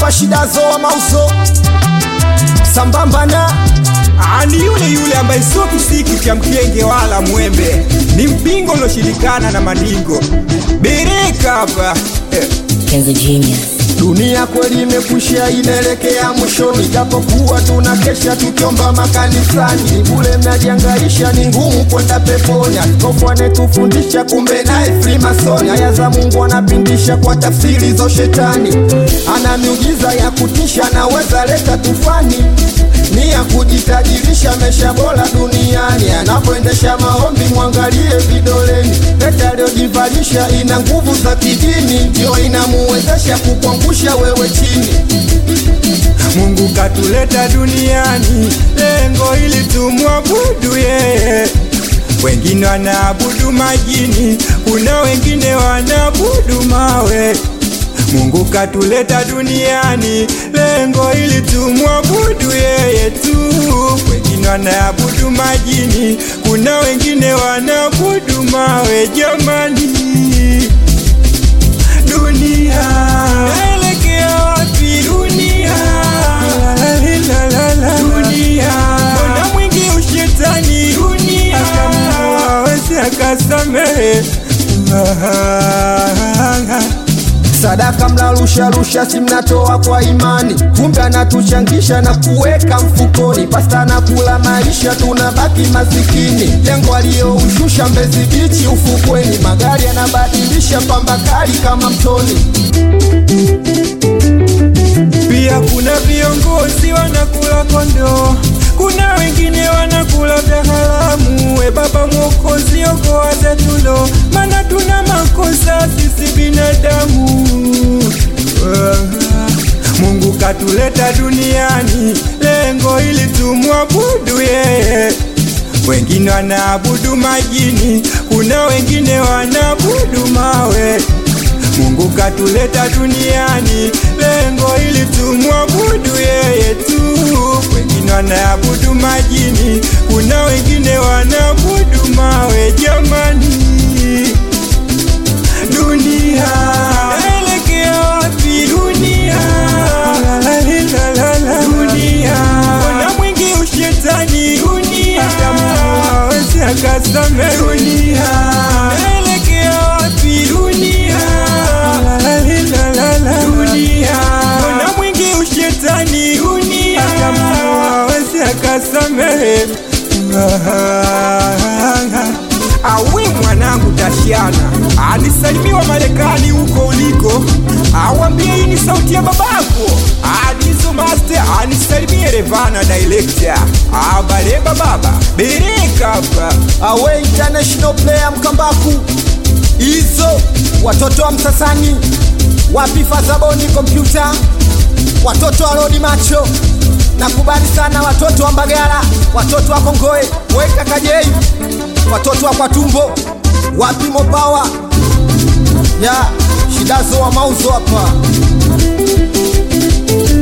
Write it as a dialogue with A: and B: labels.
A: hapa shida zoa mauzo sambamba na
B: ani yule yule ambaye sio kisiki cha mkenge wala mwembe, ni mpingo ulioshirikana na mandingo. Bereka hapa eh.
C: Kenzo Genius.
A: dunia kweli imekushia inaelekea mwishoni japokuwa tuna kesha tukiomba makanisani ni bule mnajiangaisha ni ngumu kwenda peponi askofu anetufundisha kumbe naye frimasoni aya za mungu anapindisha kwa tafsiri zo shetani ana miujiza ya kutisha naweza leta tufani ni ya kujitajirisha mesha bora duniani anapoendesha maombi mwangalie vidoleni pete aliyojivalisha ina nguvu za kidini ndio inamuwezesha kukuangusha wewe chini
B: Mungu katuleta duniani, lengo ili tumwabudu yeye. Wengine wanaabudu majini, kuna wengine wanaabudu mawe. Mungu katuleta duniani, lengo ili tumwabudu yeye tu. Wengine wanaabudu majini, kuna wengine wanaabudu mawe. Jamani, dunia naelekea wapi dunia dunia mbona mwingi ushetani dunia awezi akasamehe
A: sadaka mnarusharusha si mnatoa kwa imani kumbe anatuchangisha na kuweka mfukoni pasta na kula maisha tunabaki masikini lengo aliyoushusha mbezi bichi ufukweni magari yanabadilisha pamba kali kama mtoni
B: pia kuna viongozi wanakula kondoo kuna wengine wanakula vya haramu we baba mwokozi okoa zetulo mana tuna makosa sisi binadamu mungu katuleta duniani lengo ili tumwabudu yeye wengine wanaabudu majini kuna wengine wanaabudu mawe Mungu katuleta duniani, lengo ili tumwabudu yeye tu. Wengine wanaabudu majini, kuna wengine wanaabudu mawe. Jamani, dunia naelekea wapi? Dunia dunia, mbona mwingi ushetani? Dunia hawezi akasamehe. Dunia naelekea wapi? Dunia dunia mbona mwingi ushetani dunia hawezi akasamehe awi mwanangu tashiana alisalimiwa marekani huko uliko awambie hii ni sauti ya babako adizo master anisalimie revana director abaleba baba bereka hapa
A: awe international player mkambaku hizo watoto wa msasani wapi fadhaboni kompyuta watoto wa rodi macho nakubali sana watoto wa mbagala watoto wa kongoe weka kajei watoto wa kwatumbo wapi mopawa ya shidazo wa mauzo hapa